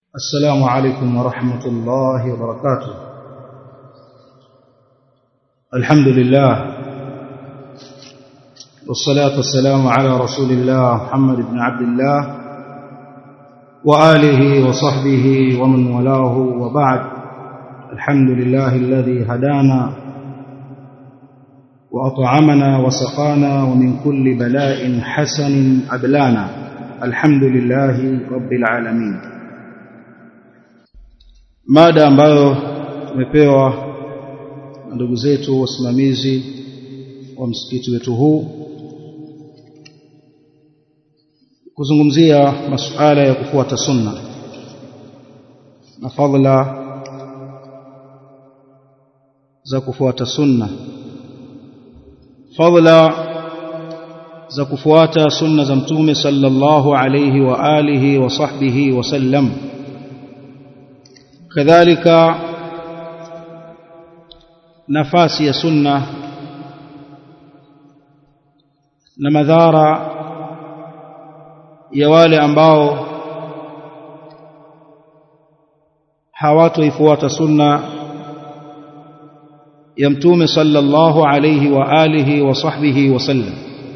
السلام عليكم ورحمة الله وبركاته الحمد لله والصلاة والسلام على رسول الله محمد بن عبد الله وآله وصحبه ومن ولاه وبعد الحمد لله الذي هدانا وأطعمنا وسقانا ومن كل بلاء حسن أبلانا الحمد لله رب العالمين mada ambayo tumepewa na ndugu zetu wasimamizi wa msikiti wetu huu kuzungumzia masuala ya kufuata sunna na fadhila za kufuata sunna fadhila za kufuata sunna za mtume sallallahu alayhi wa alihi wa sahbihi wa sallam kadhalika nafasi ya sunna na madhara ya wale ambao hawatoifuata sunna ya mtume sallallahu alayhi wa alihi wa sahbihi wasallam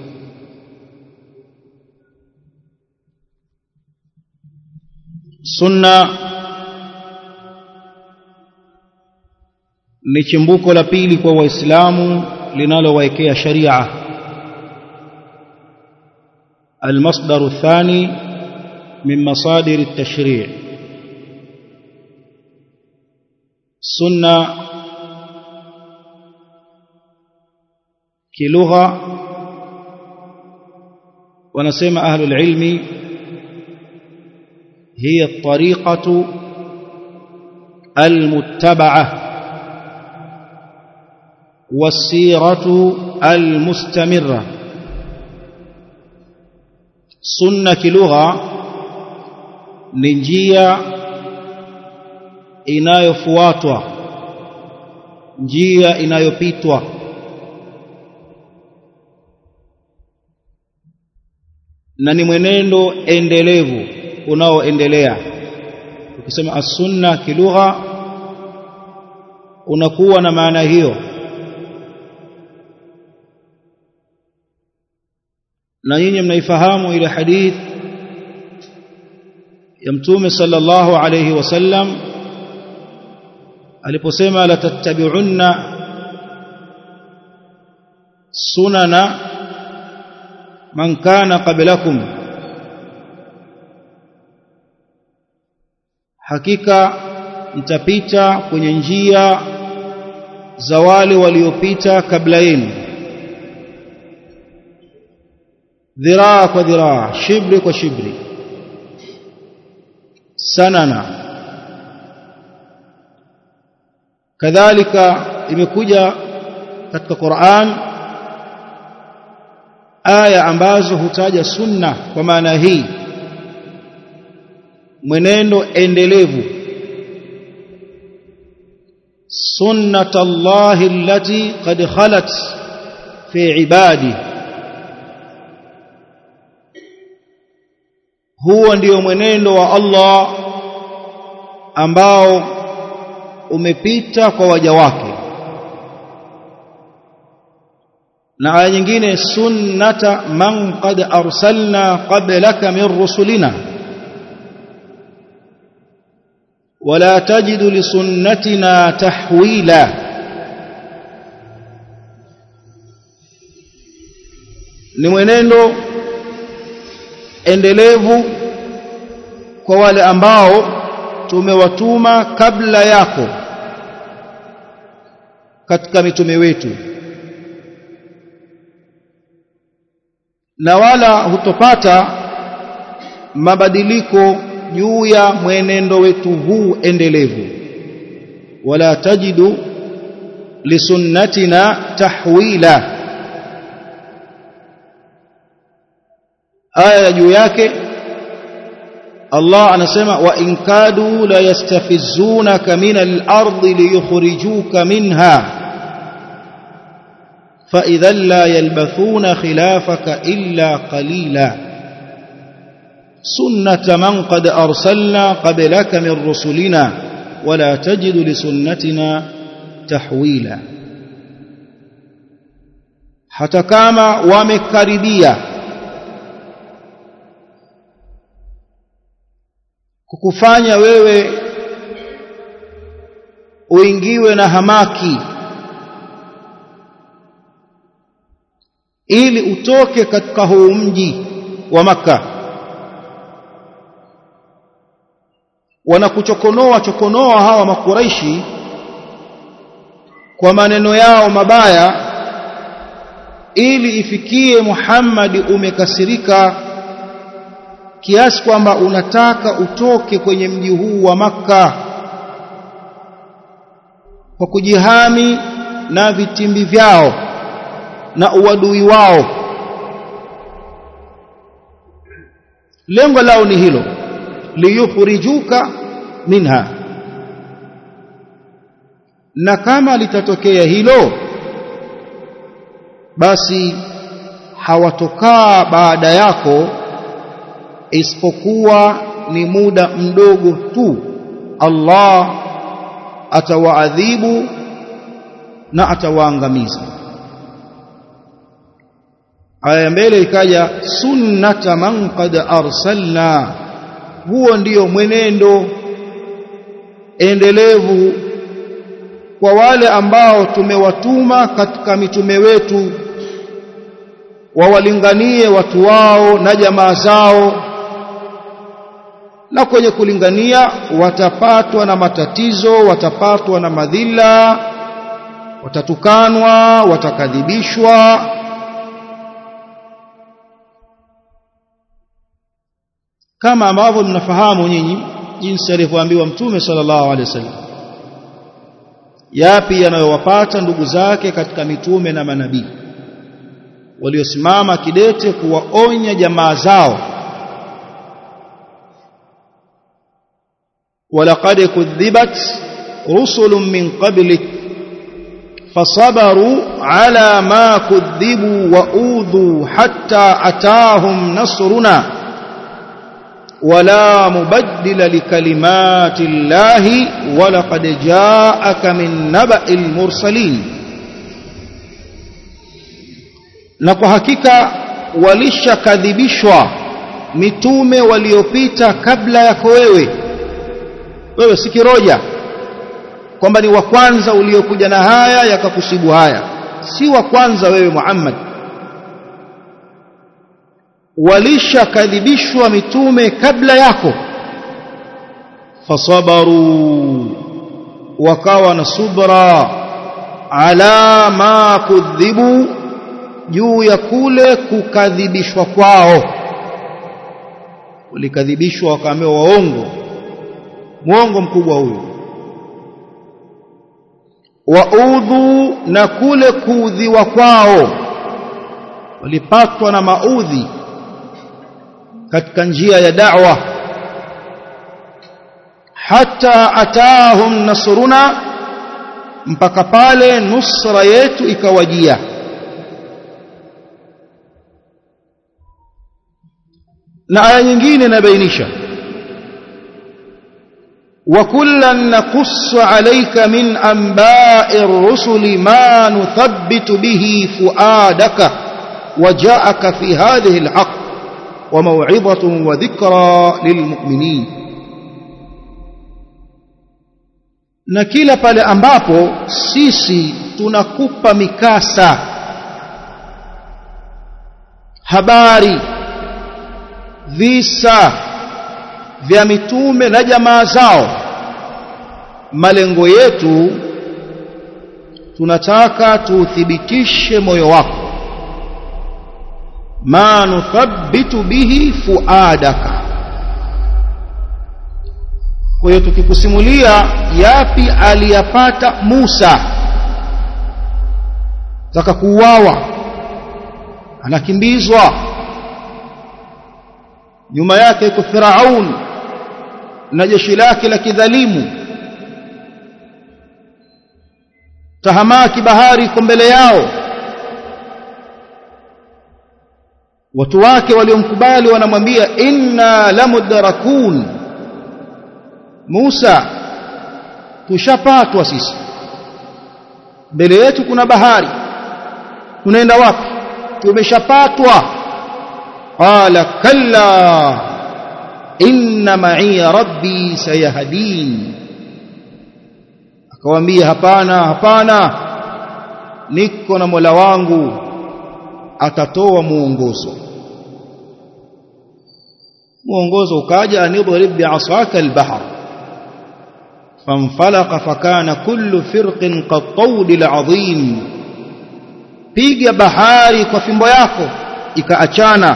sunna ni chimbuko la pili kwa waislamu linalowaekea sharia المصدر الثاني من مصادر التشريع سنة كلغة ونسمى أهل العلم هي الطريقة المتبعة والسيرة المستمرة sunna kilugha ni njia inayofuatwa njia inayopitwa na ni mwenendo endelevu unaoendelea ukisema as-sunna kilugha unakuwa na maana hiyo na nyinyi mnaifahamu ile hadith ya mtume sallallahu alayhi wasallam aliposema la tattabi'unna sunana man kana qablakum hakika mtapita kwenye njia za wale waliopita kabla yenu dhiraa kwa dhiraa shibri kwa shibri sanana kadhalika imekuja katika Qur'an aya ambazo hutaja sunna kwa maana hii mwenendo endelevu sunnatullahi allati qad khalat fi ibadihi huo ndio mwenendo wa Allah ambao umepita kwa waja wake na aya nyingine sunnata man qad arsalna qablaka min rusulina wala tajidu lisunnatina tahwila ni mwenendo endelevu kwa wale ambao tumewatuma kabla yako katika mitume wetu na wala hutopata mabadiliko juu ya mwenendo wetu huu endelevu wala tajidu lisunnatina tahwila aya juu yake Allah anasema wa in kadu la yastafizunaka min al-ardi liyukhrijuka minha fa idhan la yalbathuna khilafaka illa qalila sunnata man qad arsalna qablaka min rusulina wala tajidu li sunnatina tahwila hata kama wamekaribia kukufanya wewe uingiwe na hamaki ili utoke katika huu mji wa maka wanakuchokonoa chokonoa hawa makuraishi kwa maneno yao mabaya ili ifikie Muhammad umekasirika kiasi kwamba unataka utoke kwenye mji huu wa maka kwa kujihami na vitimbi vyao na uadui wao lengo lao ni hilo liyukhrijuka minha na kama litatokea hilo basi hawatokaa baada yako isipokuwa ni muda mdogo tu Allah atawaadhibu na atawaangamiza aya mbele ikaja sunnata man qad arsalna huo ndiyo mwenendo endelevu kwa wale ambao tumewatuma katika mitume wetu wawalinganie watu wao na jamaa zao na kwenye kulingania watapatwa na matatizo watapatwa na madhila watatukanwa watakadhibishwa kama ambavyo mnafahamu nyinyi jinsi alivyoambiwa mtume sallallahu alaihi wasallam yapi yanayowapata ndugu zake katika mitume na manabii waliosimama kidete kuwaonya jamaa zao walaqad kudhibat rusulun min qablik fasabaru ala ma kudhibu wa udhu hatta ataahum nasruna ولا مبدل لكلمات الله ولقد جاءك من نبأ المرسلين na kwa hakika walishakadhibishwa mitume waliopita kabla yako wewe wewe si kiroja kwamba ni wa kwanza uliokuja na haya yakakusibu haya si wa kwanza wewe Muhammad walishakadhibishwa mitume kabla yako fasabaru wakawa na subra ala ma kudhibu juu ya kule kukadhibishwa kwao walikadhibishwa wakaambiwa waongo mwongo mkubwa huyu waudhu na kule kuudhiwa kwao walipatwa na maudhi katika njia ya da'wa hata ataahum nasruna mpaka pale nusra yetu ikawajia na aya nyingine inabainisha وكلا نقص عليك من أنباء الرسل ما نثبت به فؤادك وجاءك في هذه الحق وموعظة وذكرى للمؤمنين na kila pale ambapo sisi tunakupa mikasa habari visa vya mitume na jamaa zao malengo yetu tunataka tuuthibitishe moyo wako ma nuthabbitu bihi fuadaka kwa hiyo tukikusimulia yapi aliyapata Musa taka kuuawa anakimbizwa nyuma yake iko Firaun na jeshi lake la kidhalimu tahamaki bahari iko mbele yao watu wake waliomkubali wanamwambia inna lamudrakun Musa tushapatwa sisi mbele yetu kuna bahari tunaenda wapi tumeshapatwa qala kalla inna ma'iya rabbi sayahdin akawaambia hapana hapana niko na Mola wangu atatoa muongozo muongozo ukaja anidrib bi'asaka al-bahr فانفلق فكان كل فرق كالطود العظيم piga bahari kwa fimbo yako ikaachana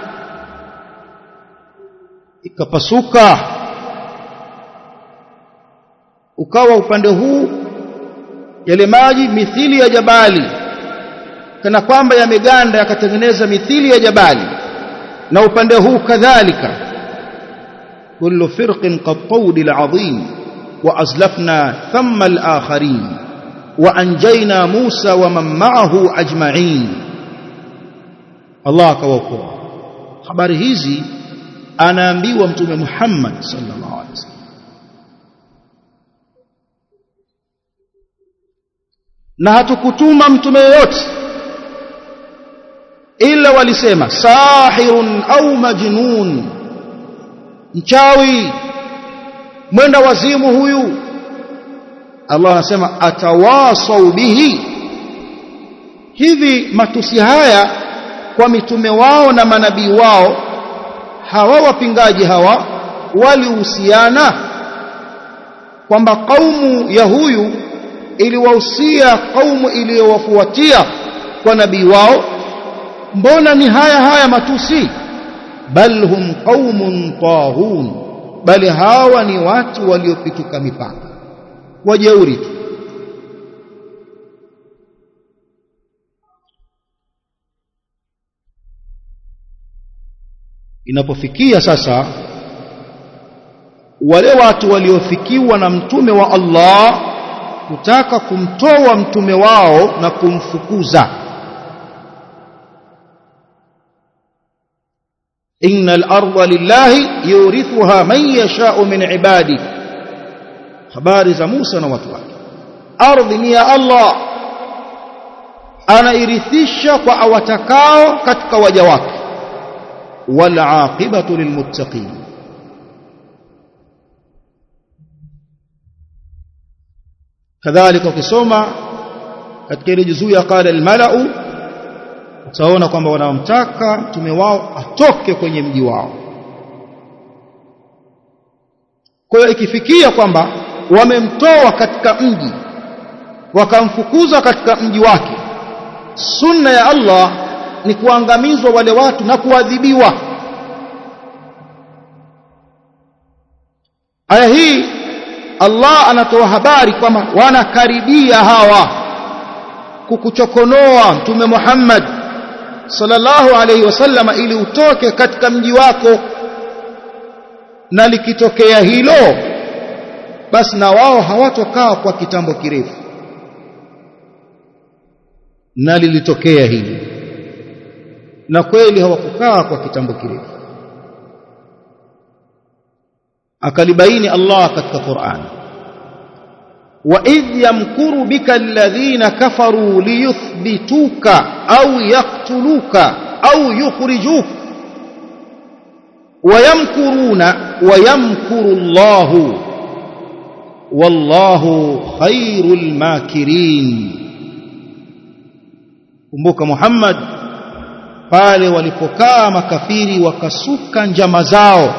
ikapasuka ukawa upande huu yale maji mithili ya jabali kana kwamba yameganda yakatengeneza mithili ya jabali na upande huu kadhalika kullu firqin qattawd al'azim wa azlafna thumma al-akharin wa anjayna Musa wa man ma'ahu ajma'in Allah akawaokoa habari hizi anaambiwa mtume Muhammad sallallahu alaihi wasallam na hatukutuma mtume yoyote ila walisema sahirun au majnun mchawi mwenda wazimu huyu Allah anasema atawasau bihi hivi matusi haya kwa mitume wao na manabii wao hawa wapingaji hawa walihusiana kwamba kaumu ya huyu iliwahusia kaumu iliyowafuatia kwa nabii wao mbona ni haya haya matusi bal hum qaumun tahun bali hawa ni watu waliopituka mipaka wajeuri tu inapofikia sasa wale watu waliofikiwa na mtume wa Allah kutaka kumtoa mtume wao na kumfukuza innal arda lillahi yurithuha man yasha'u min ibadi habari za Musa na watu wake ardhi ni ya Allah anairithisha kwa awatakao katika waja wake wal aqibatu lilmuttaqin kadhalika ukisoma katika ile juzuu ya qala almalau utaona kwamba wanamtaka mtume wao atoke kwenye mji wao kwa hiyo ikifikia kwamba wamemtoa katika mji wakamfukuza katika mji wake sunna ya Allah ni kuangamizwa wale watu na kuadhibiwa aya hii Allah anatoa habari kwamba wanakaribia hawa kukuchokonoa mtume Muhammad sallallahu alaihi wasallam ili utoke katika mji wako na likitokea hilo basi na wao hawatokaa kwa kitambo kirefu na lilitokea hili na kweli hawakukaa kwa kitambo kirefu akalibaini Allah katika Qur'an wa idh yamkuru bika alladhina kafaru liyuthbituka au yaqtuluka au yukhrijuk wayamkuruna wayamkuru Allah wallahu khairul makirin kumbuka Muhammad pale walipokaa makafiri wakasuka njama zao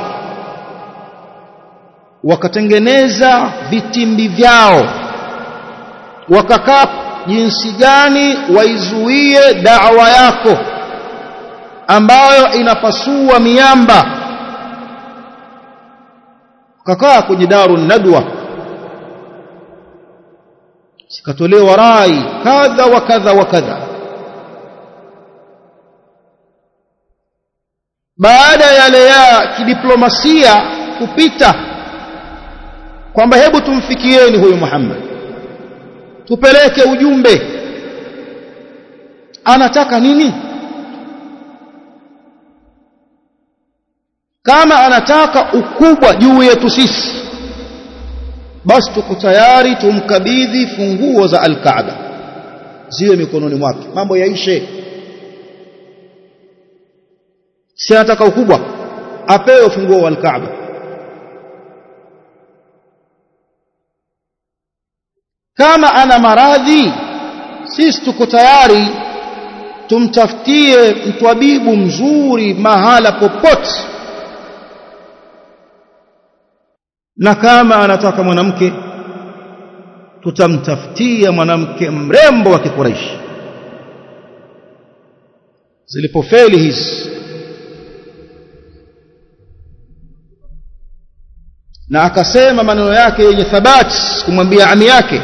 wakatengeneza vitimbi vyao wakakaa jinsi gani waizuie da'wa yako ambayo inapasua miamba kakaa kwenye daru nadwa sikatolewa rai kadha wa kadha wa kadha baada ya yale ya kidiplomasia kupita kwamba hebu tumfikieni huyu Muhammad tupeleke ujumbe anataka nini kama anataka ukubwa juu yetu sisi basi tuko tayari tumkabidhi funguo za al-Kaaba ziwe mikononi mwake mambo yaishe si anataka ukubwa apewe funguo wa al-Kaaba kama ana maradhi sisi tuko tayari tumtafutie mtwabibu mzuri mahala popote na kama anataka mwanamke tutamtafutia mwanamke mrembo wa kikuraishi zilipofeli hizi na akasema maneno yake yenye thabati kumwambia ami yake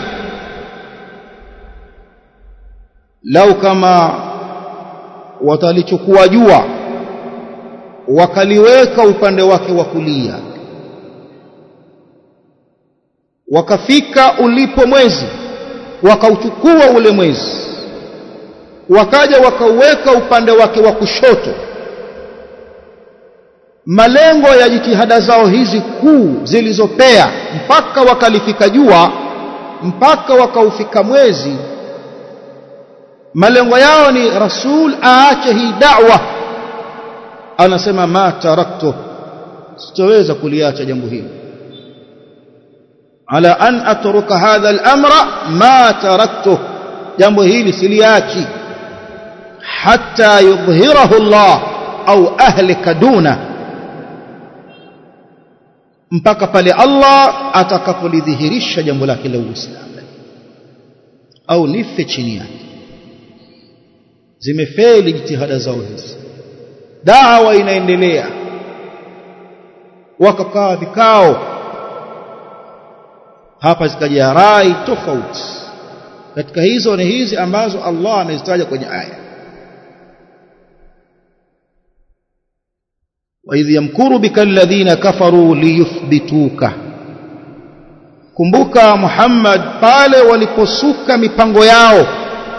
lau kama watalichukua jua wakaliweka upande wake wa kulia wakafika ulipo mwezi wakauchukua ule mwezi wakaja wakauweka upande wake wa kushoto malengo ya jitihada zao hizi kuu zilizopea mpaka wakalifika jua mpaka wakaufika mwezi malengo yao ni rasul aache hii da'wa anasema ma taraktu sitoweza kuliacha jambo hili ala an atruka hadha al-amra ma taraktu jambo hili siliachi hatta yudhhirahu Allah au ahlika duna mpaka pale Allah atakapolidhihirisha jambo lake la Uislamu au nife chini yake zimefeli jitihada zao hizi dawa inaendelea wakakaa vikao hapa zikaja rai tofauti katika hizo ni hizi ambazo Allah amezitaja kwenye aya وإذ يمكر بك الذين كفروا ليثبتوك kumbuka Muhammad pale waliposuka mipango yao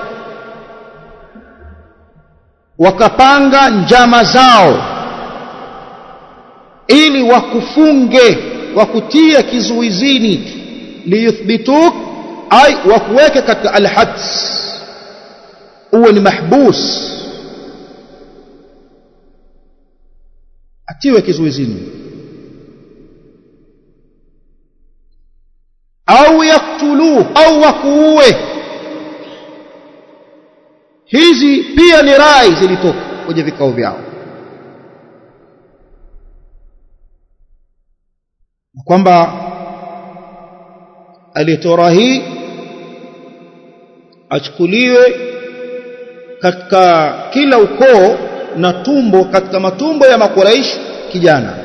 wakapanga njama zao ili wakufunge wakutie kizuizini liyuthbituk ay wakuweke katika alhads uwe ni mahbus atiwe kizuizini au yaktuluhu au wakuue hizi pia ni rai zilitoka kwenye vikao vyao kwamba aliyetoa hii achukuliwe katika kila ukoo na tumbo katika matumbo ya makuraish kijana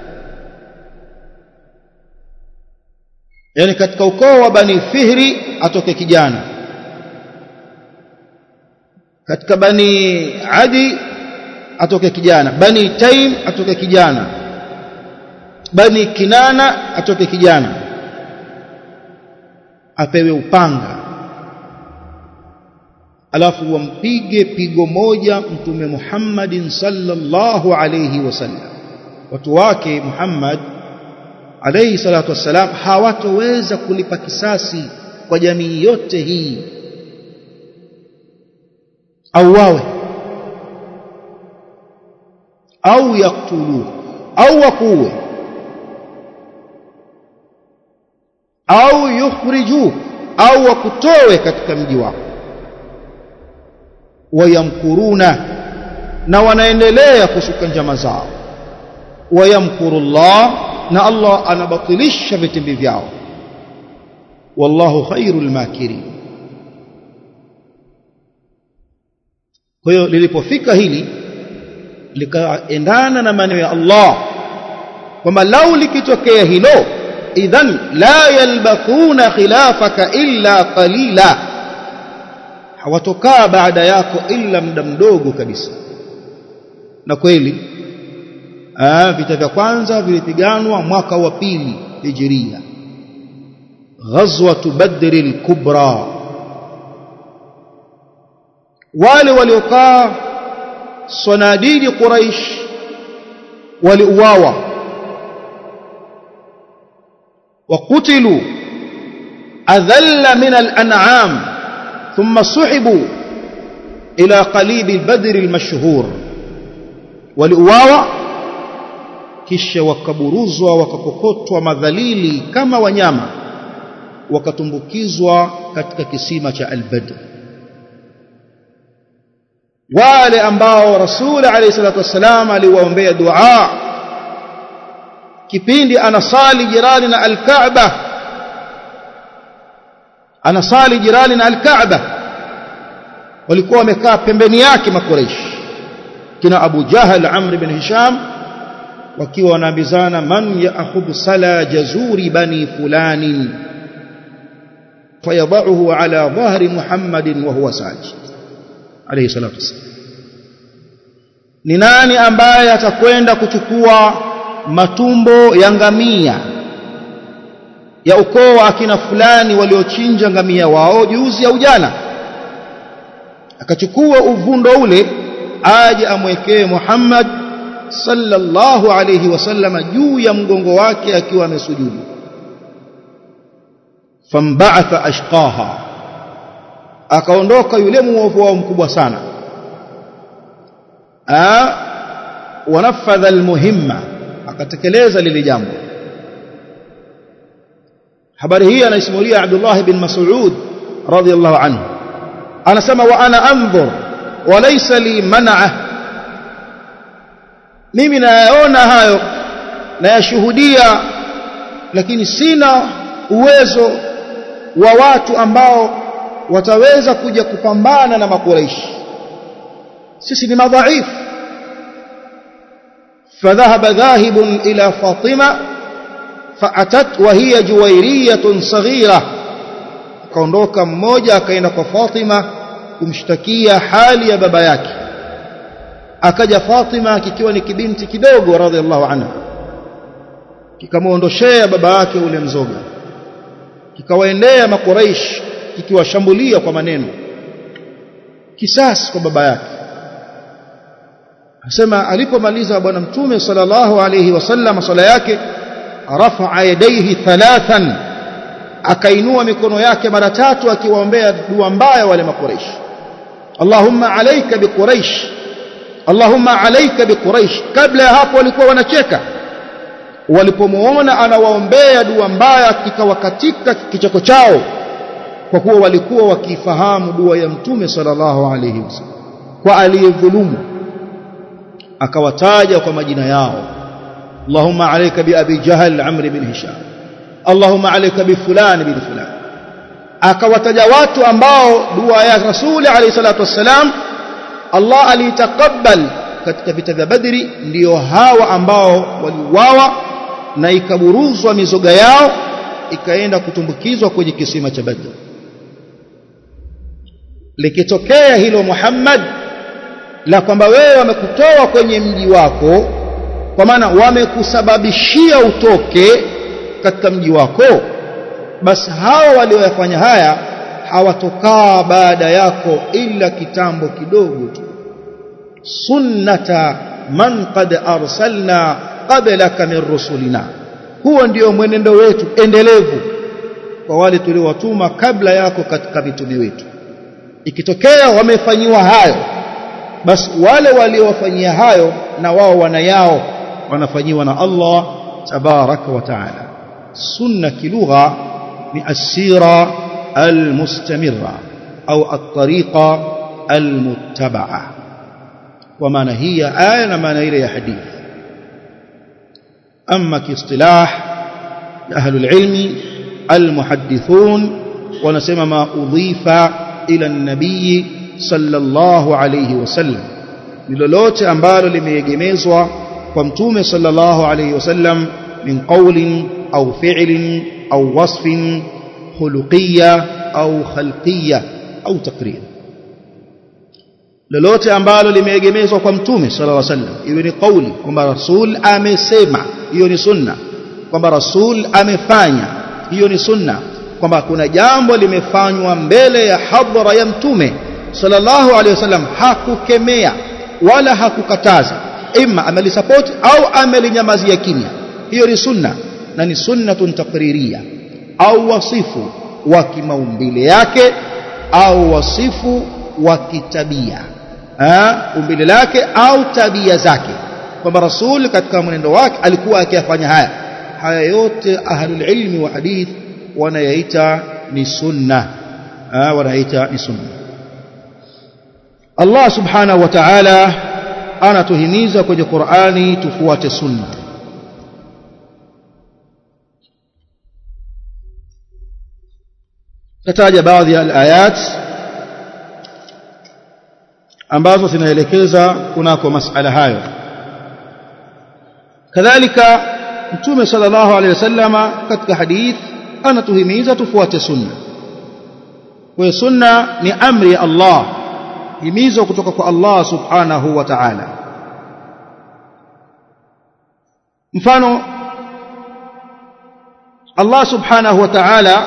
yani katika ukoo wa bani fihri atoke kijana katika bani adi atoke kijana bani taim atoke kijana bani kinana atoke kijana apewe upanga alafu wampige pigo moja mtume Muhammadin sallallahu alayhi wasallam watu wake Muhammad alayhi salatu wassalam hawatoweza kulipa kisasi kwa jamii yote hii au wawe au yaktuluhu au wakuwe au yukhrijuhu au wakutowe katika mji wako wayamkuruna na wanaendelea kusuka njama zao wayamkurullah na Allah anabatilisha vitimbi vyao wallahu khairul makirin kwa hiyo lilipofika hili likaendana na maneno ya Allah kwamba lau likitokea hilo idhan la yalbathuna khilafaka illa qalila hawatokaa baada yako illa muda mdogo kabisa na kweli aa, vita vya kwanza vilipiganwa mwaka wa pili hijiria ghazwatu badri al-kubra wale waliokaa sanadidi quraish waliuawa وقتلوا أذل من الأنعام ثم سحبوا إلى قليب البدر المشهور waliuawa kisha wakaburuzwa wakakokotwa madhalili kama wanyama wakatumbukizwa katika kisima cha al-Badr wale ambao rasul alayhi salatu wassalam aliwaombea dua kipindi anasali jirani na al-Kaaba anasali jirani na al-Kaaba walikuwa wamekaa pembeni yake makureishi kina Abu Jahal Amr ibn Hisham wakiwa wanaambizana man ya'khudhu sala jazuri bani fulanin fayadahu ala dhahri Muhammadin wa huwa sajid alayhi salatu wasallam ni nani ambaye atakwenda kuchukua matumbo ya ngamia ya ukoo wa akina fulani waliochinja ngamia wao juzi au jana akachukua uvundo ule aje amwekee Muhammad sallallahu alayhi wasallam juu ya mgongo wake akiwa amesujudu famba'atha ashqaha akaondoka yule muovu wao mkubwa sana a wanafadha almuhimma akatekeleza lile jambo habari hii anaisimulia Abdullah bin Mas'ud radiyallahu anhu anasema wa ana anzur wa laysa li man'a mimi nayaona hayo nayashuhudia lakini sina uwezo wa watu ambao wataweza kuja kupambana na makureishi sisi ni madhaifu فذهب ذاهب إلى فاطمة فأتت وهي جويرية صغيرة kaondoka mmoja akaenda kwa Fatima kumshtakia hali ya baba yake akaja Fatima kikiwa ni kibinti kidogo radhiallahu anha kikamuondoshea baba yake ule mzoga kikawaendea makuraish kikiwashambulia kwa maneno kisasi kwa baba yake asema alipomaliza bwana mtume sallallahu alayhi wasallam swala yake rafa'a yadayhi thalathan akainua mikono yake mara tatu akiwaombea dua mbaya wale makuraish Allahumma alayka biquraish Allahumma alayka biquraish kabla ya hapo walikuwa wanacheka walipomuona anawaombea dua mbaya kikawa katika kicheko chao kwa kuwa walikuwa wakifahamu dua ya mtume sallallahu alayhi wasallam kwa aliyedhulumu akawataja kwa majina yao Allahumma alayka bi abi jahl amr bin hisham Allahumma alayka bi fulan bin fulan akawataja watu ambao dua ya rasuli alayhi salatu wassalam Allah aliitakabbal katika vita vya badri ndio hawa ambao waliuawa na ikaburuzwa mizoga yao ikaenda kutumbukizwa kwenye kisima cha badri likitokea hilo Muhammad la kwamba wewe wamekutoa kwenye mji wako kwa maana wamekusababishia utoke katika mji wako basi hao walioyafanya haya hawatokaa baada yako ila kitambo kidogo tu sunnata man qad arsalna qablaka min rusulina huo ndio mwenendo wetu endelevu kwa wale tuliowatuma kabla yako katika mitume wetu ikitokea wamefanyiwa hayo basi wale waliowafanyia hayo na wao wana yao wanafanyiwa na Allah tabaraka wa taala sunna kilugha ni asira almustamirra au at-tariqa almuttaba'a kwa maana hii ya aya na maana ile ya hadithi amma kiistilah ahlul ilmi almuhaddithun wanasema ma udhifa ila an-nabii sallallahu alayhi wasallam ni lolote ambalo limeegemezwa kwa mtume sallallahu alayhi wasallam min qawlin au fi'lin au wasfin khuluqiyya au khalqiyya au taqrir lolote ambalo limeegemezwa kwa mtume sallallahu alayhi wasallam iwe ni kauli kwamba rasul amesema hiyo ni sunna kwamba rasul amefanya hiyo ni sunna kwamba kuna jambo limefanywa mbele ya hadhara ya mtume sallallahu alaihi wasallam hakukemea wala hakukataza imma amelisupport au amelinyamazia kimya hiyo ni sunna na ni sunnatun taqririya au wasifu wa kimaumbile yake au wasifu wa kitabia umbile lake au tabia zake kwamba rasul katika mwenendo wake alikuwa akiyafanya haya haya yote ahlul ilmi wa hadith wanayaita ni sunna wanaita ni sunna Allah subhanahu wa ta'ala anatuhimiza kwenye Qur'ani tufuate sunna tataja baadhi ya ayat ambazo zinaelekeza kunako masala hayo kadhalika mtume sallallahu alaihi wasallama katika hadith anatuhimiza tufuate sunna kwa sunna ni amri ya Allah himizo kutoka kwa Allah subhanahu wa ta'ala mfano Allah subhanahu wa ta'ala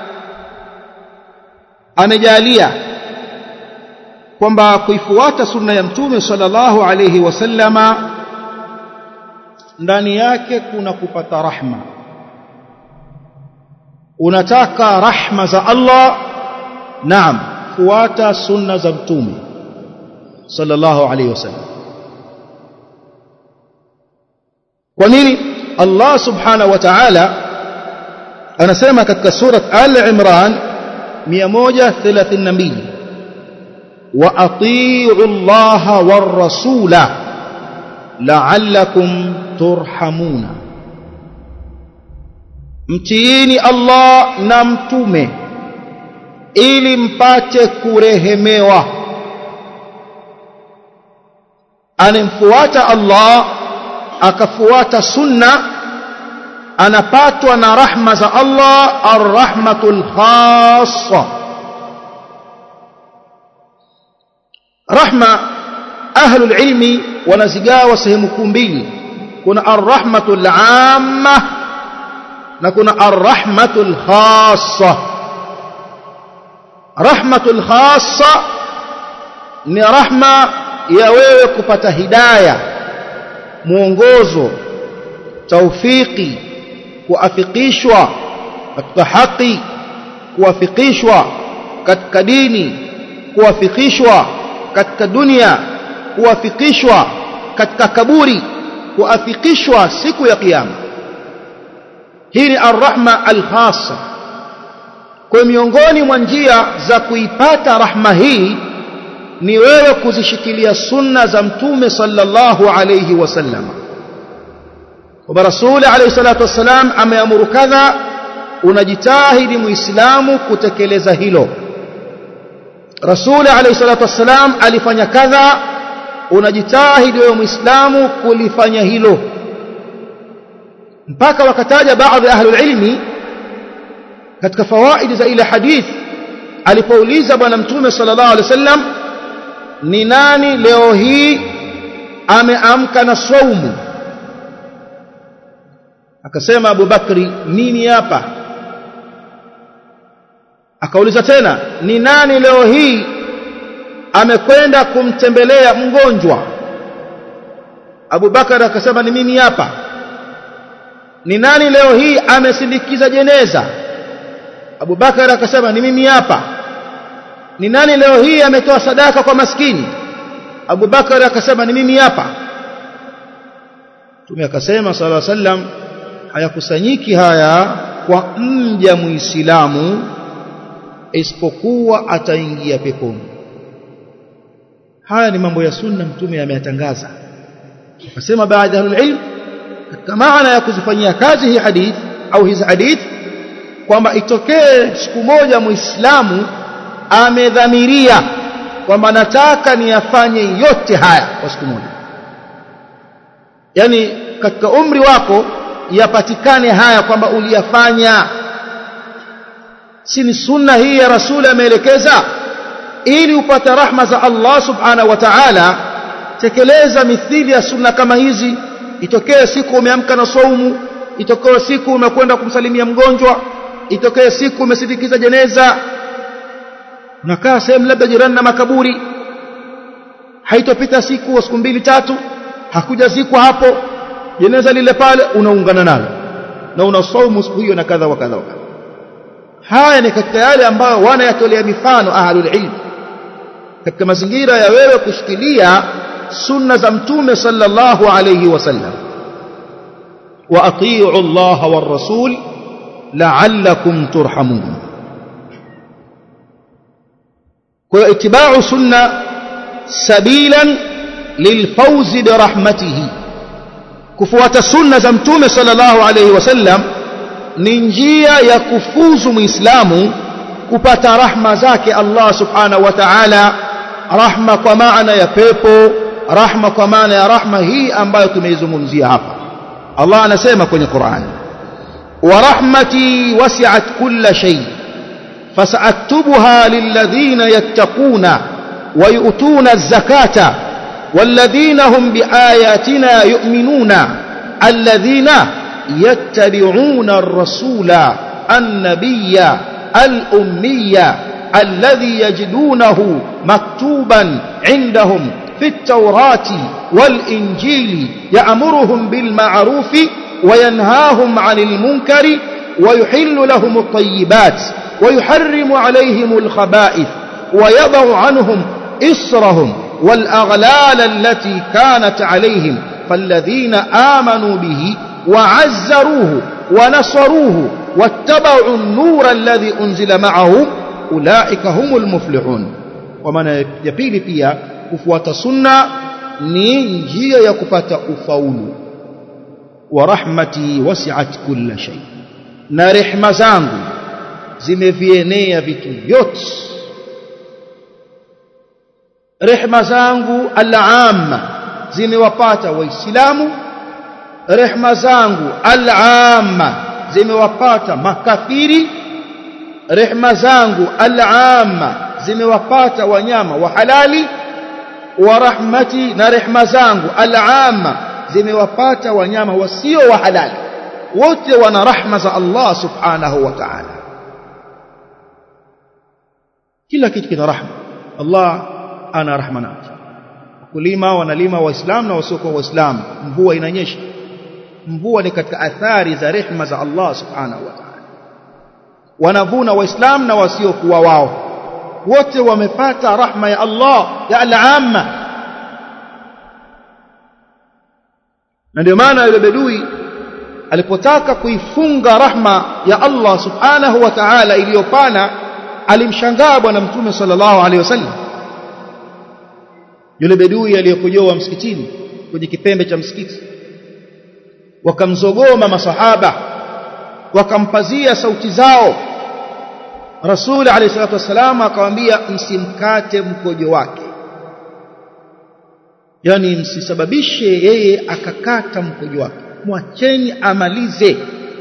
amejalia kwamba kuifuata sunna ya mtume sallallahu alayhi wasallama ndani yake kuna kupata rahma unataka rahma za Allah naam fuata sunna za mtume sallallahu alayhi wasallam kwa nini Allah subhanahu wa ta'ala anasema katika surat al-imran 132 wa atii'u Allah war rasula la'allakum turhamuna mtiini Allah na mtume ili mpate kurehemewa anemfuata Allah akafuata sunna anapatwa na rahma za Allah arrahmatul khassa rahma ahlul ilmi wanazigawa sehemu kuu mbili kuna arrahmatul amma na kuna arrahmatul khassa rahmatul khassa ni rahma ya wewe kupata hidaya mwongozo taufiki kuafikishwa katika haki kuafikishwa katika dini kuafikishwa katika dunia kuafikishwa katika kaburi kuafikishwa siku ya kiyama hii ni arrahma alkhassa kwa miongoni mwa njia za kuipata rahma hii ni wewe kuzishikilia sunna za mtume sallallahu alayhi wasallam kwamba rasuli alayhi salatu wassalam ameamuru kadha unajitahidi muislamu kutekeleza hilo rasuli alayhi salatu wassalam alifanya kadha unajitahidi wewe muislamu kulifanya hilo mpaka wakataja baadhi ya ahlul ilmi katika fawaidi za ile hadith alipouliza bwana mtume sallallahu alaihi wasallam ni nani leo hii ameamka na saumu akasema Abu Bakri nini hapa akauliza tena ni nani leo hii amekwenda kumtembelea mgonjwa Abu Bakar akasema ni mimi hapa ni nani leo hii amesindikiza jeneza Abu Bakar akasema ni mimi hapa ni nani leo hii ametoa sadaka kwa maskini Abu Bakar akasema ni mimi hapa Mtume akasema sala sallam hayakusanyiki haya kwa mja muislamu isipokuwa ataingia peponi haya ni mambo ya sunna mtume ameyatangaza akasema baadhi ya ilm katika maana ya kuzifanyia kazi hii hadith au hizi hadith kwamba itokee siku moja muislamu amedhamiria kwamba nataka niyafanye yote haya kwa siku moja yani katika umri wako yapatikane haya kwamba uliyafanya si ni sunna hii ya rasuli ameelekeza ili upate rahma za Allah subhanahu wa ta'ala tekeleza mithili ya sunna kama hizi itokee siku umeamka na saumu itokee siku umekwenda kumsalimia mgonjwa itokee siku umesindikiza jeneza unakaa sehemu labda jirani na makaburi haitopita siku siku mbili tatu hakujazikwa hapo jeneza lile pale unaungana nalo na unasaumu siku hiyo na kadha wa kadha wa kadha haya ni katika yale ambayo wanayatolea mifano ahlul ilm katika mazingira ya wewe kushikilia sunna za mtume sallallahu alayhi wasallam wa atii'u Allah war rasul la'allakum turhamun kwa itibau sunna sabilan lilfawz birahmatihi kufuata sunna za mtume sallallahu alayhi wasallam ni njia ya kufuzu muislamu kupata rahma zake Allah subhanahu wa ta'ala rahma kwa maana ya pepo rahma kwa maana ya rahma hii ambayo tumeizungumzia hapa Allah anasema kwenye Qur'an wa rahmati wasi'at kulla shay fasaktubuha lilladhina yattaquna wa yu'tuna az-zakata والذين هم بآياتنا يؤمنون الذين يتبعون الرسول النبي الأمي الذي يجدونه مكتوبا عندهم في التوراة والإنجيل يأمرهم بالمعروف وينهاهم عن المنكر ويحل لهم الطيبات ويحرم عليهم الخبائث ويضع عنهم إسرهم والأغلال التي كانت عليهم فالذين آمنوا به وعزروه ونصروه واتبعوا النور الذي أنزل معه أولئك هم المفلحون ومن يبيل pia kufuata sunna ni njia ya kupata ufaulu wa rahmati wasi'at kulla shay na rehma zangu zimevienea vitu vyote rehma zangu al-amma zimewapata waislamu rehma zangu al-amma zimewapata makafiri rehma zangu al-amma zimewapata wanyama wa halali wa rahmati na rehma zangu al-amma zimewapata wanyama wasio wa halali wote wana rahma za Allah subhanahu wa ta'ala kila kitu kina rahma Allah ana rahma nacho kulima wanalima waislamu na wasiokuwa waislamu mvua inanyesha mvua ni katika athari za rehma za Allah subhanahu wa ta'ala wanavuna waislamu na wasiokuwa wao wote wamepata rahma ya Allah ya al-amma na ndio maana yule bedui alipotaka kuifunga rahma ya Allah subhanahu wa ta'ala iliyopana alimshangaa bwana mtume sallallahu alaihi wasallam yule bedui aliyekojoa msikitini kwenye kipembe cha msikiti wakamzogoma masahaba wakampazia sauti zao Rasul alayhi salatu wasallam akamwambia msimkate mkojo wake yani msisababishe yeye akakata mkojo wake mwacheni amalize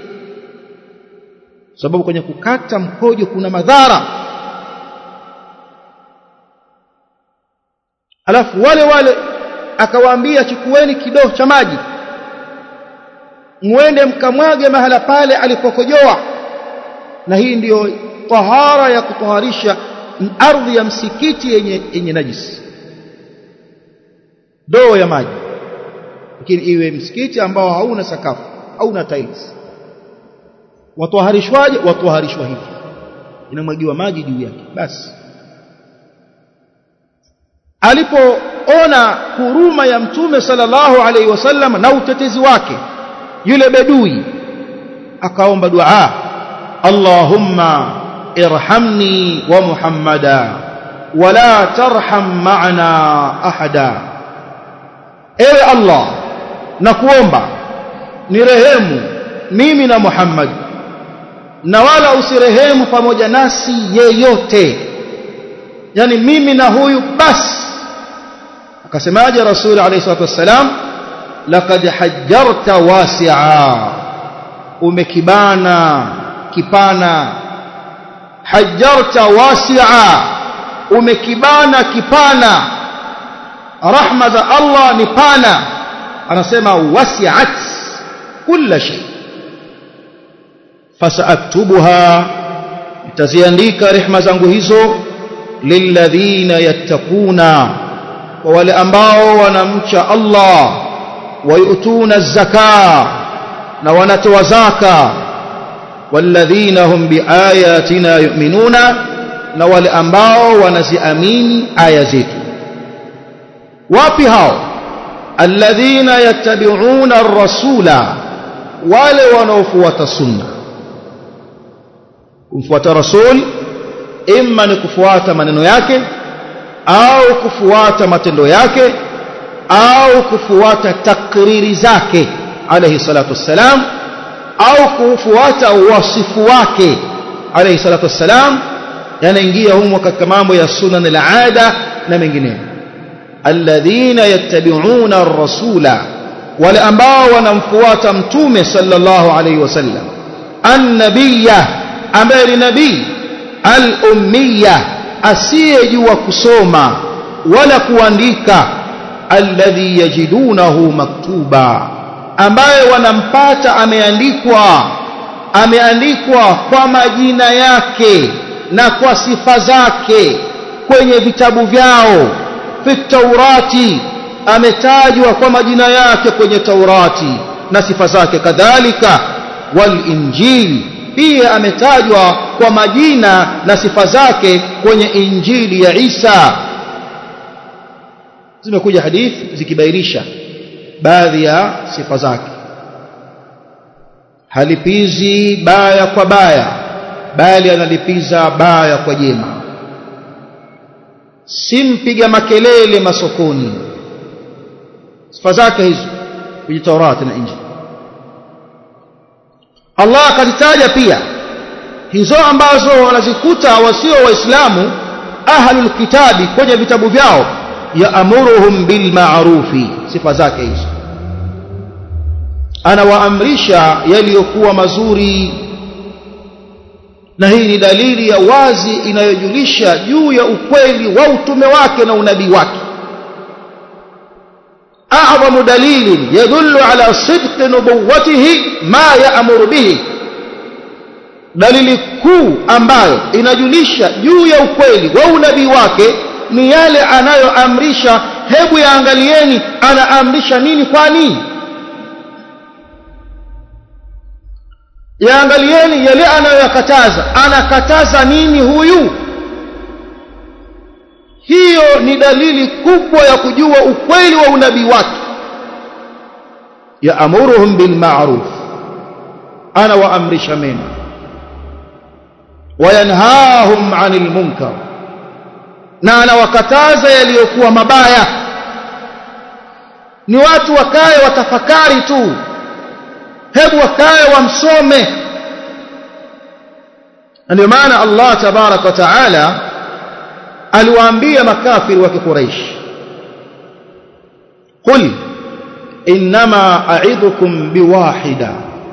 sababu kwenye kukata mkojo kuna madhara alafu wale wale akawaambia chukueni kidoo cha maji muende mkamwage mahala pale alipokojoa na hii ndiyo tahara ya kutoharisha ardhi ya msikiti yenye yenye najisi doo ya maji lakini iwe msikiti ambao hauna sakafu hauna tiles watoharishwaje watoharishwa hivi inamwagiwa maji juu yake basi alipoona huruma ya mtume sallallahu alaihi wasallam na utetezi wake yule bedui akaomba dua Allahumma irhamni wa Muhammada wala tarham ma'ana ahada ewe Allah nakuomba nirehemu mimi na Muhammad na wala usirehemu pamoja nasi yeyote yani mimi na huyu basi akasemaje rasul alayhi salatu wassalam laqad hajjarta wasi'a umekibana kipana hajjarta wasi'a umekibana kipana rahma za Allah ni pana anasema wasi'at kila shay fasaaktubuha nitaziandika rehma zangu hizo lilladhina yattaquna kwa wale ambao wanamcha Allah wayutuna zaka na wanatoa zaka walladhina hum biayatina yu'minuna na wale ambao wanaziamini aya zetu wapi hao alladhina yattabi'una ar-rasula wale wanaofuata sunna kumfuata rasul imma ni kufuata maneno yake au kufuata matendo yake au kufuata takriri zake alayhi salatu wassalam au kufuata wasifu wake alayhi salatu wassalam yanaingia humo katika mambo ya sunan al-aada na mengineyo alladhina yattabi'una ar-rasula wale ambao wanamfuata mtume sallallahu alayhi wasallam an-nabiyya ambaye ni nabii al-ummiyya asiyejua kusoma wala kuandika alladhi yajidunahu maktuba ambaye wanampata ameandikwa ameandikwa kwa majina yake na kwa sifa zake kwenye vitabu vyao fi taurati ametajwa kwa majina yake kwenye taurati na sifa zake kadhalika wal injili pia ametajwa kwa majina na sifa zake kwenye injili ya Isa zimekuja hadithi zikibainisha baadhi ya sifa zake halipizi baya kwa baya bali analipiza baya kwa jema simpiga makelele masokoni sifa zake hizo kwenye Taurati na Injili Allah akazitaja pia hizo ambazo wanazikuta wasio waislamu ahlul kitabi kwenye vitabu vyao yaamuruhum bil ma'rufi sifa zake hizo anawaamrisha yaliyokuwa mazuri na hii ni dalili ya wazi inayojulisha juu ya ukweli wa utume wake na unabii wake أعظم دليل يدل على صدق نبوته ما يأمر به dalili kuu ambayo inajulisha juu ya ukweli wa unabii wake ni yale anayoamrisha hebu yaangalieni anaamrisha nini kwa nini yaangalieni yale anayoyakataza anakataza nini huyu hiyo ni dalili kubwa ya kujua ukweli wa unabii wake yaamuruhum bilma'ruf ana waamrisha mema wayanhahum 'anil munkar na anawakataza yaliyokuwa mabaya ni watu wakae watafakari tu hebu wakae wamsome ndio maana Allah tabarak wa taala aliwaambia makafiri wa Quraysh qul inma a'idhukum biwahida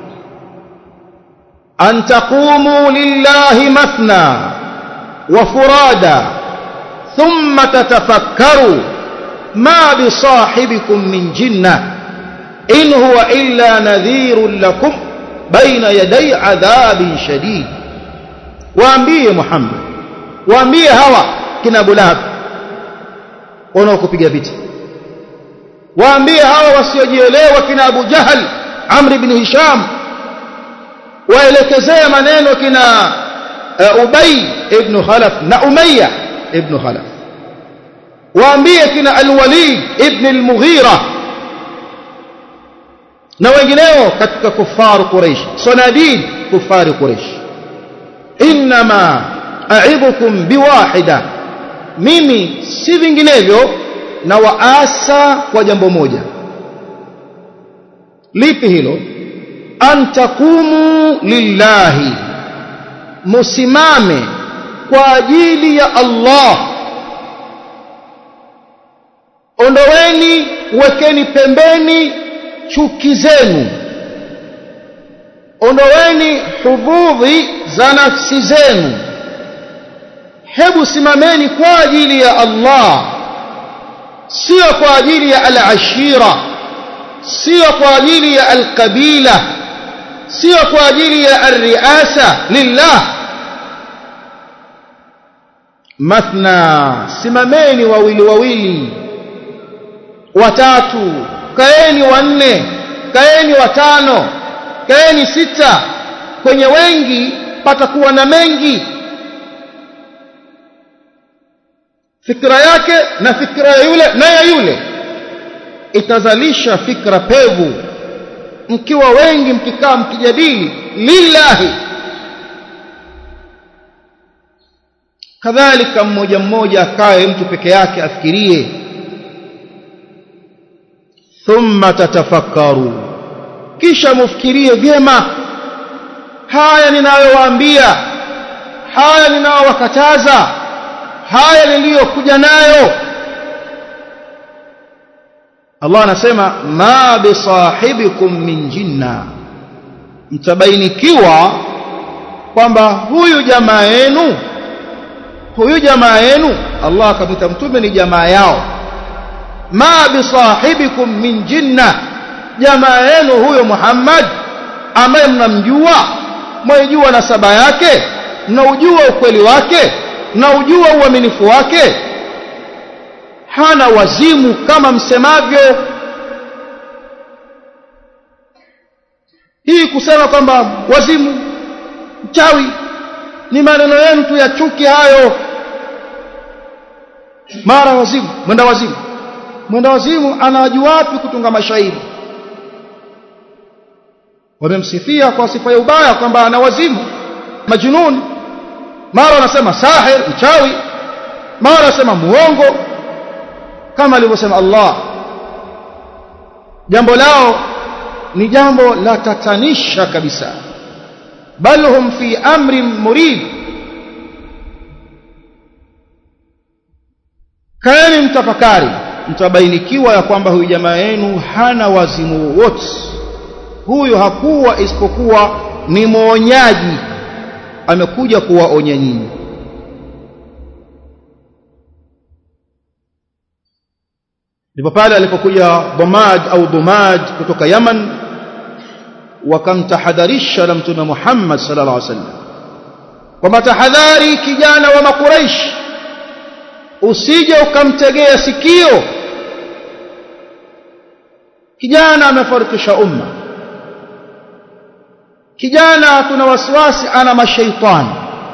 an taqumu lillahi mathna wa furada thumma tatafakkaru ma bisahibikum min jinnah in huwa illa nadhirun lakum baina yaday adhabin shadid waambie Muhammad waambie hawa kina Abu Lahab wanaokupiga vita waambie hawa wasiojielewa kina Abu Jahal Amr ibn Hisham waelekezea maneno kina uh, Ubay ibn Khalaf na Umayya ibn Khalaf waambie kina Al-Walid ibn al-Mughira na wengineo katika kufaru Quraysh sanadid kufari Quraysh inma a'idhukum biwahida mimi si vinginevyo na waasa kwa jambo moja lipi hilo an takumu lillahi musimame kwa ajili ya Allah ondoweni wekeni pembeni chuki zenu ondoweni hududhi za nafsi zenu hebu simameni kwa ajili ya Allah sio kwa ajili ya al-ashira sio kwa ajili ya al-qabila sio kwa ajili ya al-riasa lillah mathna simameni wawili wawili watatu kaeni wanne kaeni watano kaeni sita kwenye wengi patakuwa na mengi fikra yake na fikra ya yule na ya yule itazalisha fikra pevu mkiwa wengi mkikaa mkijadili lillahi kadhalika mmoja mmoja akae mtu peke yake afikirie thumma tatafakkaru kisha mufikirie vyema haya ninayowaambia haya ninayowakataza haya niliyokuja nayo Allah anasema ma bisahibikum min jinna mtabainikiwa kwamba huyu jamaa yenu huyu jamaa yenu Allah akamwita mtume ni jamaa yao ma bisahibikum min jinna jamaa yenu huyo Muhammad ambaye mnamjua mwaijua nasaba yake mnaujua ukweli wake mnaujua uaminifu wake hana wazimu kama msemavyo hii kusema kwamba wazimu mchawi ni maneno yenu tu ya chuki hayo mara wazimu mwenda wazimu mwenda wazimu anajua wapi kutunga mashairi wamemsifia kwa sifa ya ubaya kwamba ana wazimu majununi mara wanasema sahir mchawi mara wanasema muongo kama alivyosema Allah jambo lao ni jambo la tatanisha kabisa bal hum fi amrin murid kaeni mtafakari mtabainikiwa ya kwamba huyu jamaa yenu hana wazimu wote huyu hakuwa isipokuwa ni mwonyaji amekuja kuwaonya nyinyi ndipo pale alipokuja Dhamad au Dhumad kutoka Yaman wakamtahadharisha na mtume Muhammad sallallahu alaihi wasallam kwamba tahadhari kijana wa makuraish usije ukamtegea sikio kijana amefarikisha umma kijana tuna wasiwasi ana mashaitani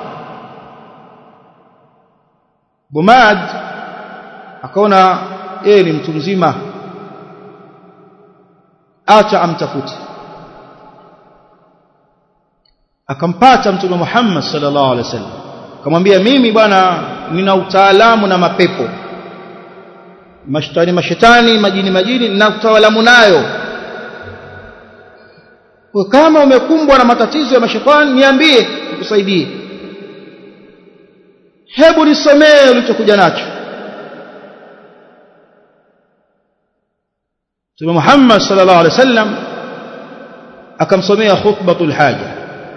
Bumad akaona yeye ni mtu mzima acha amtafute akampata mtume Muhammad sallallahu alaihi wasallam akamwambia mimi bwana nina utaalamu na mapepo mashtani mashetani majini majini na utaalamu nayo kwa kama umekumbwa na matatizo ya mashetani niambie nikusaidie hebu nisomee ulichokuja nacho Mtume Muhammad sallallahu alaihi wasallam akamsomea khutbatul haja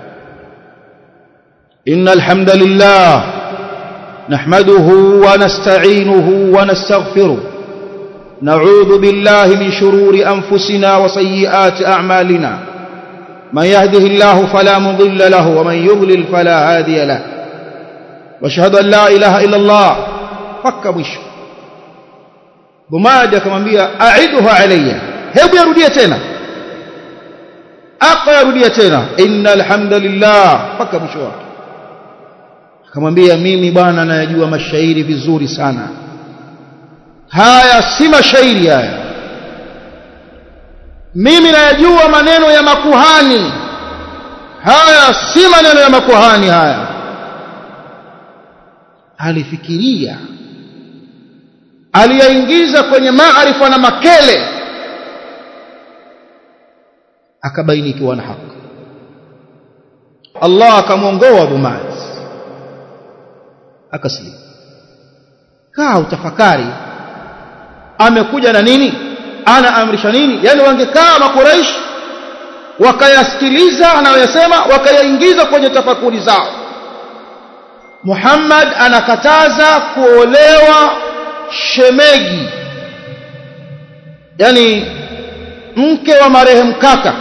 innal hamdalillah nahmaduhu wa nasta'inuhu wa nastaghfiruh na'udhu billahi min shururi anfusina wa sayyiati a'malina man yahdihillahu fala mudilla lahu wa man yudlil fala hadiya lahu واشهد ان لا اله الا الله فك mwisho Bumadi akamwambia aiduha alayya hebu yarudie tena akayarudia tena innal hamdalillah paka mwisho wake akamwambia mimi bwana nayajua mashairi vizuri sana haya si mashairi haya mimi nayajua maneno ya makuhani haya si maneno ya makuhani haya alifikiria aliyaingiza kwenye maarifa na makele akabainikiwa na haki Allah akamwongoa Bumaz akasilimu kaa utafakari amekuja na nini anaamrisha nini yani wangekaa makuraish wakayasikiliza anayoyasema wakayaingiza kwenye tafakuri zao Muhammad anakataza kuolewa shemegi yani mke wa marehemu kaka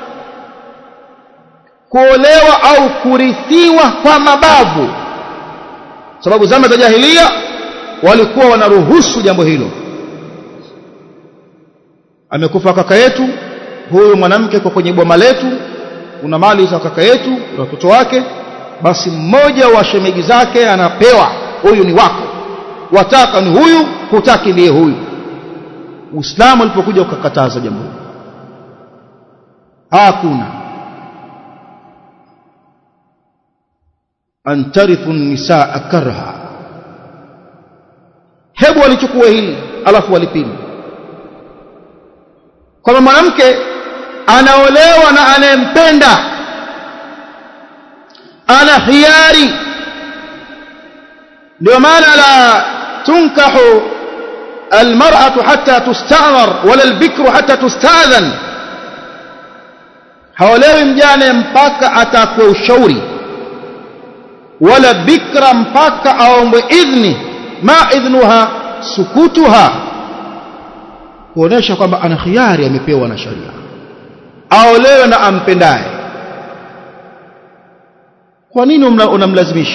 kuolewa au kurithiwa kwa mabavu sababu zama za jahilia walikuwa wanaruhusu jambo hilo amekufa kaka yetu huyu mwanamke kwa kwenye boma letu kuna mali za kaka yetu na watoto wake basi mmoja wa shemegi zake anapewa huyu ni wako wataka ni huyu hutaki ndiye huyu Uislamu ulipokuja ukakataza jambo hili hakuna antarithu nisaa karha hebu walichukua hili alafu walipima kwamba mwanamke anaolewa na anayempenda ana hiari ndio maana la tunkahu almar'atu hatta tusta'mar wala albikru hatta tusta'dhan haolewi mjane mpaka atakwe ushauri wala bikra mpaka aombwe idhni ma idhnuha sukutuha kuonesha kwamba ana khiari amepewa na sharia aolewe na ampendaye kwa nini unamlazimisha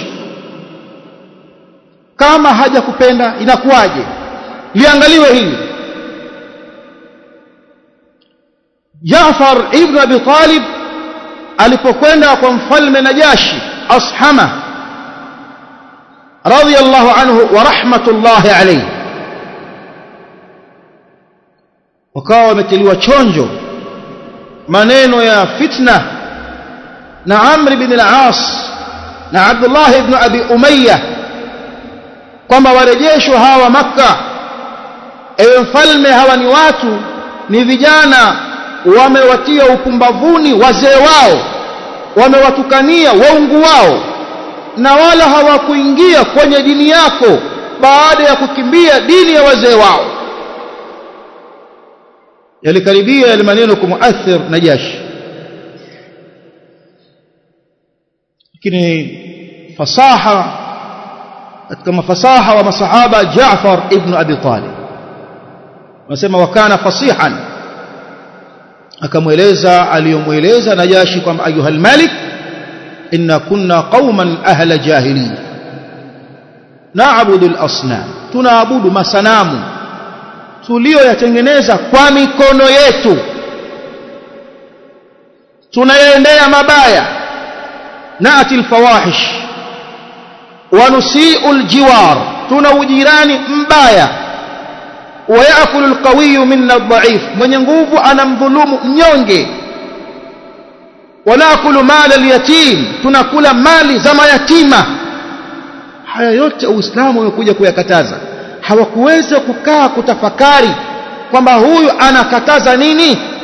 kama hajakupenda inakuwaje liangaliwe hili Jaafar ibn Abi Talib alipokwenda kwa mfalme Najashi Ashama radiyallahu anhu wa rahmatullahi alayhi wakawa wametiliwa chonjo maneno ya fitna na Amr ibn al-As na Abdullah ibn Abi Umayya kwamba warejeshwe hawa Makka ewe mfalme hawa ni watu ni vijana wamewatia upumbavuni wazee wao wamewatukania waungu wao na wala hawakuingia kwenye dini yako baada ya kukimbia dini ya wazee wao yalikaribia yale maneno kumuathir Najashi lakini fasaha katika mafasaha wa masahaba Jaafar ibn Abi Talib wanasema wakana fasihan akamweleza aliyomweleza Najashi kwamba ayuhal malik inna kunna qauman ahla jahiliya naabudu al-asnam tunaabudu masanamu tuliyoyatengeneza kwa mikono yetu tunayaendea mabaya naati alfawahish wa nusiu aljiwar tuna ujirani mbaya ويأكل القوي منا الضعيف mwenye nguvu anamdhulumu mnyonge wanakulu mali alyatim tunakula mali za mayatima haya yote uislamu umekuja kuyakataza hawakuweza kukaa kutafakari kwamba huyu anakataza nini